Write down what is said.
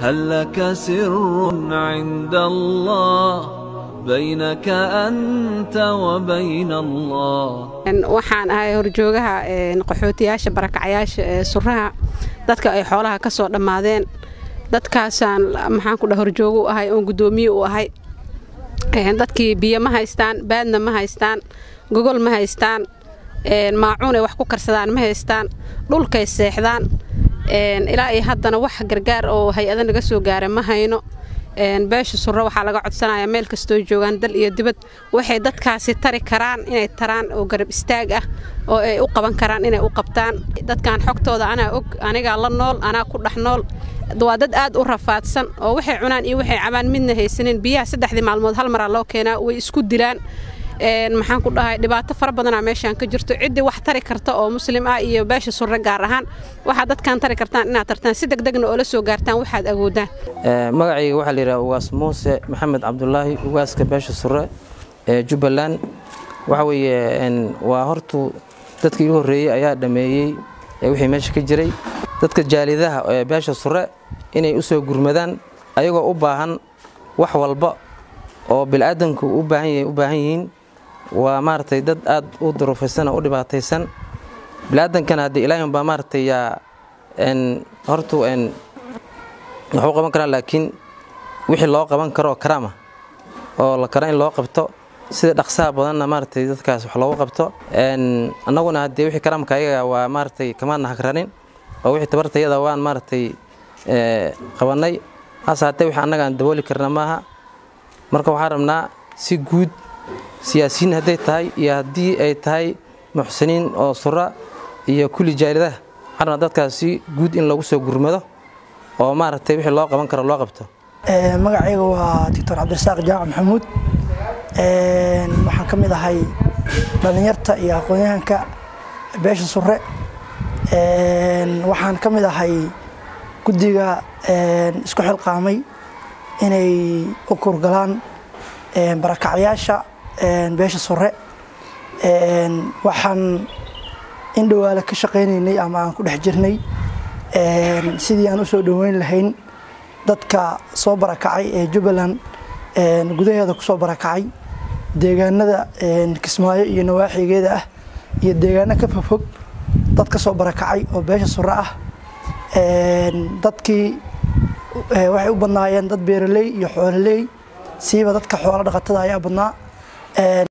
هل لك سر عند الله بينك أنت وبين الله waxaan ahay horjoogaha qaxootiyaasha barakacayaasha ee suraha dadka ay xoolaha ka soo dhammaadeen dadkaasaan maxaan ku dhaha horjoogo u ahay oon guddoomiye u ahay dadkii biyo ma haystaan baadna ma haystaan gogol ma haystaan maacuunay wax ku karsadaan ma haystaan dhulkay seexdaan ilaa iyo haddana wax gargaar oo hay-ada naga soo gaara ma hayno beesha surre waxaa laga codsanayaa meel kastoo joogaan dal iyo dibad waxay dadkaasi tari karaan inay taraan oo garab istaag ah oo ay u qaban karaan inay u qabtaan dadkan xogtooda anaa og anigaa la nool anaa ku dhex nool waa dad aad u rafaadsan oo waxay cunaan iyo waxay cabaan midna haysanin biyaha saddexdii maalmood hal maraa loo keenaa way isku dilaan maxaan ku dhahay dhibaato fara badanaa meeshaan ka jirto ciddii wax tari karta oo muslim ah iyo beesha surre gaar ahaan waxaad dadkan tari kartaan inaad tartaan si degdegna oo la soo gaartaan waxaad awoodaan magacayga waxaa layidhaha ugaas muuse maxamed cabdulaahi ugaaska beesha surre ee jubbaland waxa weeye waa hortu dadkii igu horreeyey ayaa dhammeeyey wixii meesha ka jiray dadka jaalidaha ee beesha surre inay u soo gurmadaan ayagoo u baahan wax walba oo bilaadanku u baahan yihiin waa maaragtay dad aad u duruufaysan oo u dhibaataysan bilaaadankana haddii ilaahin baa maaragtay yaa hortu wax u qaban karaa laakiin wixii loo qaban karoo karaama oo la karo in loo qabto sida dhaqsaha badanna maaragtay dadkaas wax loogu qabto annaguna haddii wixii karaamka ayaga waa maaragtay kamaana hagranin oo wixii tabartayada waan maaragtay qabannay hase haddee wixii annaga aan dabooli karna maaha marka waxaan rabnaa si guud siyaasiyiin hadday tahay iyo haddii ay tahay muxsiniin oo sura iyo kulli jaalidaha waxaan rabnaa dadkaas si guud in lagu soo gurmado oo maaragtay wixii loo qaban karo loo qabto magacayga waa doctor cabdirasaaq jaamac maxamuud waxaan ka mid ahay dhallinyarta iyo aqoon-yahanka beesha surre waxaan ka mid ahay guddiga isku xilqaamay inay u kurgalaan barakacyaasha beesha surre waxaan in dhowaale ka shaqaynaynay ama aan ku dhex jirnay sidii aan u soo dhoweyn lahayn dadka soo barakacay ee jubbaland gudaheeda ku soo barakacay deegaanada kismaayo iyo nawaaxigeeda ah iyo deegaano ka fogfog dad ka soo barakacay oo beesha surre ah dadkii waxay u badnaayeen dad beeraley iyo xoololey siiba dadka xoolo dhaqatada ayaa badnaa